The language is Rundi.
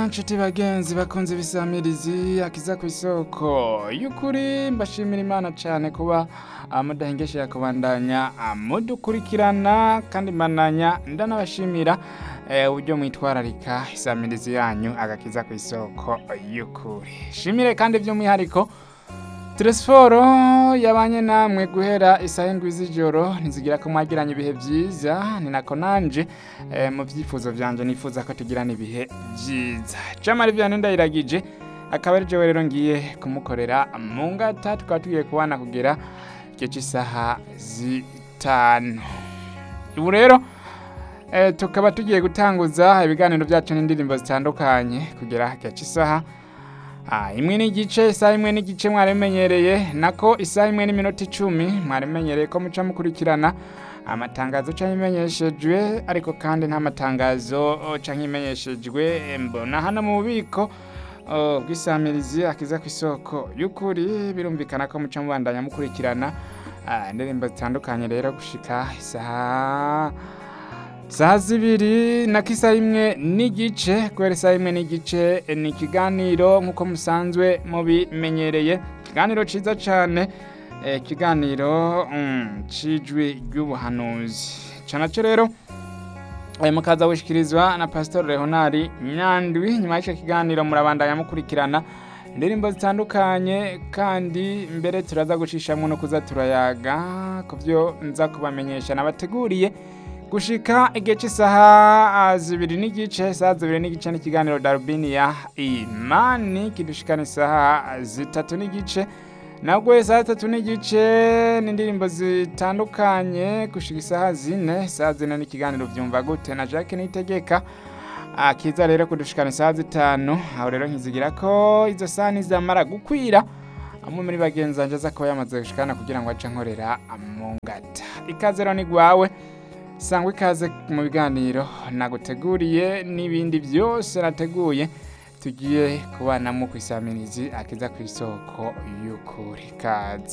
nshuti bagenzi bakunze ibisamirizi akiza ku isoko y'ukuri mbashimira imana cyane kuba ah, mudahengesheje kubandanya ah, mudukurikirana kandi mbananya ndanabashimira eh, uburyo mwitwararika isamirizi yanyu agakiza ku isoko y'ukuri shimire kandi by'umwihariko Telesforo yabanye namwe guhera isaha indwi z'ijoro ntizigira ko mwagiranye ibihe byiza ni nako nanje eh, mu byifuzo byanje nifuza ko tugirana ibihe byiza Jamari Vianney ndayiragije akaba ari jewe rero ngiye kumukorera mu ngata tukaba tugiye kubana kugera igihe cy'isaha zitanu ubu rero eh, tukaba tugiye gutanguza ibiganiro byacu n'indirimbo zitandukanye kugera igihe cy'isaha Ah, imwe n'igice isaha imwe n'igice mwarimenyereye nako isaha imwe n'iminota icumi mwarimenyereye ko muca mukurikirana amatangazo canke imenyeshejwe ariko kandi nta matangazo oh, canke imenyeshejwe mbona hano mu bubiko oh, bw'isamirizi akiza ku isoko y'ukuri birumvikana ko muca mubandanya mukurikirana ah, indirimbo zitandukanye rero gushika isaha Saha zibiri na kisa imwe n'igice kubera isaha imwe n'igice ni ikiganiro nk'uko musanzwe mubimenyereye ikiganiro ciza cane eh, ikiganiro mm, cijwi ry'ubuhanuzi ca naco rero eh, mukaza gushikirizwa na pastor leonari nyandwi nyuma y'ico kiganiro murabandanya mukurikirana indirimbo zitandukanye kandi mbere turaza gucishamwo no kuza turayaga ku vyo nza kubamenyesha nabateguriye gushika igihe cy'isaha ah, zibiri n'igice isaha zibiri n'igice n'ikiganiro darubini ya imani kidushikana isaha zitatu n'igice nabwo isaha zitatu n'igice n'indirimbo zitandukanye gushika isaha zine isaha zine n'ikiganiro vyumva gute na jacques nitegeka Ah, kiza rero kudushikana isaha zitanu aho rero nkizigira ko izo saha nizamara gukwira amwe muri bagenzi banje aza kuba yamaze gushikana kugira ngo ace nkorera mu ngata ikaze rero ni gwawe sangwa ikaze mu biganiro naguteguriye n'ibindi byose nateguye tugiye kubanamo ku isamirizi akiza ku isoko y'ukuri kaze